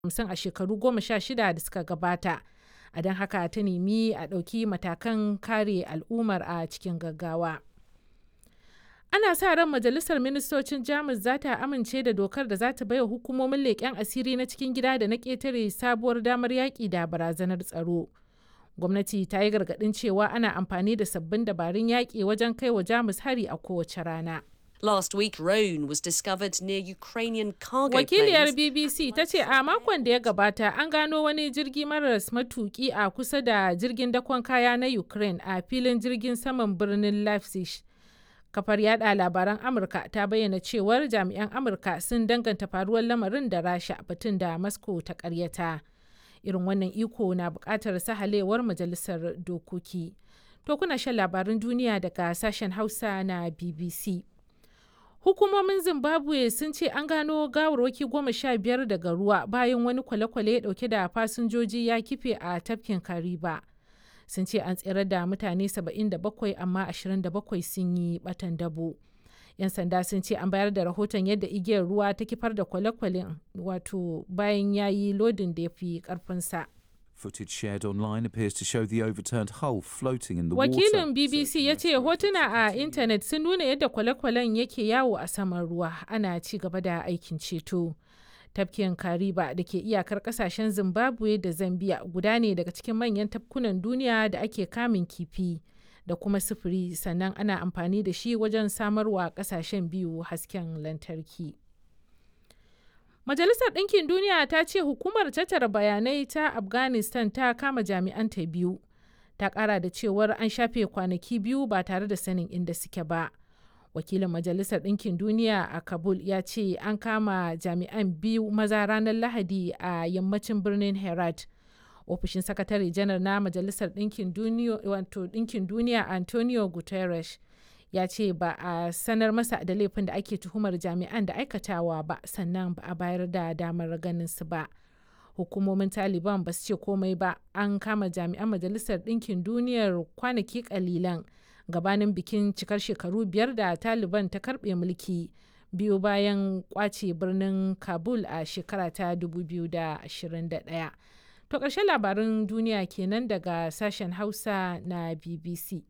hamsin a shekaru goma sha shida da suka gabata a don haka ta nemi a ɗauki matakan kare al'ummar a cikin gaggawa ana sa ran majalisar ministocin jamus za ta amince da dokar da za ta baiwa hukumomin leƙen asiri na cikin gida da na ƙetare sabuwar damar yaƙi da barazanar tsaro gwamnati ta yi gargaɗin cewa ana amfani da sabbin dabarun yaƙi wajen kai wa jamus hari a kowace rana Last week, Rhone was discovered near Ukrainian cargo Wakiliyar planes. BBC ta ce a makon da ya gabata an gano wani jirgi maras matuki a kusa da jirgin dakon kaya na Ukraine a filin jirgin saman birnin Leipzig. Kafar yada labaran Amurka ta bayyana cewar jami'an Amurka sun danganta faruwar lamarin da Rasha batun da Moscow ta karyata. Irin wannan iko na bukatar sahalewar majalisar dokoki. To kuna shan labarin duniya daga sashen Hausa na BBC. Hukumomin Zimbabwe sun ce an gano gawarwaki goma sha biyar daga ruwa bayan wani kwale-kwale dauke da fasinjoji ya kife a tafkin Kariba. Sun ce an tsere da mutane 77 amma 27 sun yi batan dabo. 'Yan sanda sun ce an bayar da rahoton yadda igiyar ruwa ta kifar da kwale-kwalen wato bayan ya yi lodin da ya fi karfinsa. Footage shared online appears to show the overturned hull floating in the Wakilin water. BBC ya ce hotuna a intanet sun nuna yadda kwale-kwalen yake yawo a saman ruwa ana ci gaba da aikin ceto. Tafkin Kariba da ke iyakar kasashen Zimbabwe da Zambia guda ne daga cikin manyan tafkunan duniya da ake kamun kifi da kuma sufuri sannan ana amfani da shi wajen samarwa kasashen biyu hasken lantarki. Majalisar Ɗinkin Duniya ta ce hukumar tattara bayanai ta Afghanistan ta kama jami'anta biyu. Ta ƙara da cewar an shafe kwanaki biyu ba tare da sanin inda suke ba. Wakilin Majalisar Ɗinkin Duniya a Kabul ya ce an kama jami'an biyu maza ranar Lahadi a yammacin birnin Herat. Ofishin Sakatare Janar na Majalisar Ɗinkin Duniya Antonio Guterres ya ce ba a sanar masa da laifin da ake tuhumar jami'an da aikatawa ba sannan ba a bayar da damar ganin su ba hukumomin taliban ba su ce komai ba an kama jami'an majalisar ɗinkin duniyar kwanaki kalilan gabanin bikin cikar shekaru biyar da taliban ta karbe mulki biyu bayan kwace birnin kabul a shekara ta 2021 to ƙarshen labarin duniya kenan daga sashen hausa na bbc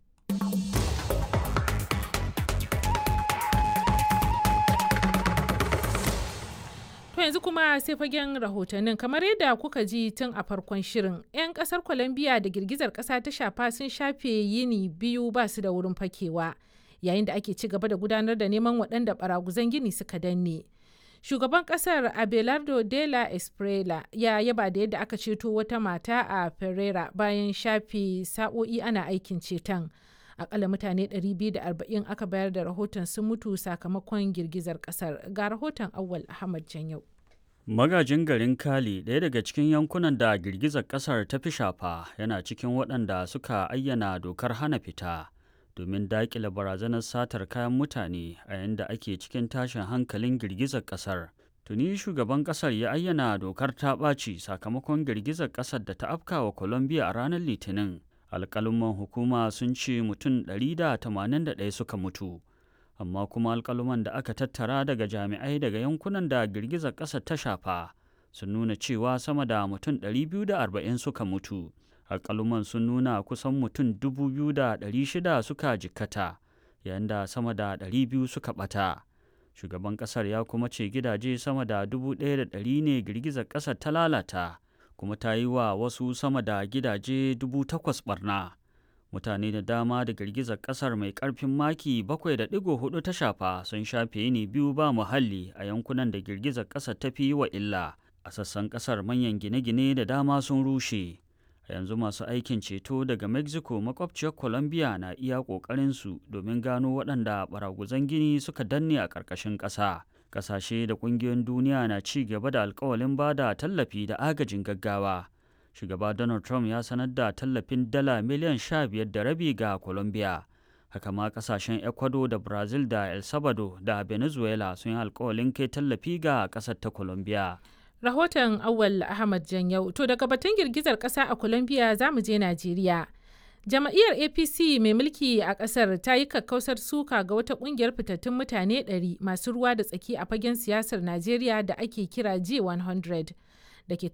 To yanzu kuma sai fagen rahotannin kamar yadda kuka ji tun a farkon shirin 'yan kasar Colombia da girgizar kasa ta shafa sun shafe yini biyu ba su da wurin fakewa yayin da ake ci gaba da gudanar da neman waɗanda baraguzan gini suka danne. Shugaban kasar Abelardo de la Esprela ya yaba da yadda aka ceto wata mata a Ferrera bayan shafe sa'o'i ana aikin ceton. akalla mutane 240 aka bayar da rahoton sun mutu sakamakon girgizar kasar ga rahoton awal ahmad janyau magajin garin kali ɗaya daga cikin yankunan da girgizar kasar ta fi shafa yana cikin waɗanda suka ayyana dokar hana fita domin daƙile barazanar satar kayan mutane a yadda ake cikin tashin hankalin girgizar kasar tuni shugaban kasar ya ayyana dokar ta ɓaci sakamakon girgizar kasar da ta afka wa colombia a ranar litinin alƙaluman hukuma sun ce mutum 181 suka mutu amma kuma alƙaluman da aka tattara daga jami'ai daga yankunan da girgizar ƙasar ta shafa sun nuna cewa sama da mutum 240 suka mutu alƙaluman sun nuna kusan mutum 2,600 suka jikkata yayin da sama da 200 suka ɓata shugaban ƙasar ya kuma ce gidaje sama da 1,100 ne girgizar ƙasar ta lalata kuma ta yi wa wasu sama da gidaje dubu takwas barna mutane da dama da girgizar kasar mai karfin maki 7.4 ta shafa sun shafe ne biyu ba muhalli a yankunan da girgizar kasar ta fi wa illa a sassan kasar manyan gine-gine da dama sun rushe a yanzu masu aikin ceto daga mexico makwabciyar colombia na iya su domin gano waɗanda baraguzan gini suka danne a ƙarƙashin ƙasa kasashe da kungiyoyin duniya na ci gaba da alkawalin ba da tallafi da agajin gaggawa shugaba donald trump ya sanar da tallafin dala miliyan sha biyar da rabi ga colombia haka ma kasashen ecuador da brazil da el salvador da venezuela sun yi alkawalin kai tallafi ga kasar ta colombia rahoton awal ahmad janyau to daga batun girgizar kasa a colombia za mu je najeriya Jama'iyyar APC mai mulki a ƙasar ta yi kakkausar suka ga wata ƙungiyar fitattun mutane 100 masu ruwa da tsaki a fagen siyasar Najeriya da ake kira G100 da ke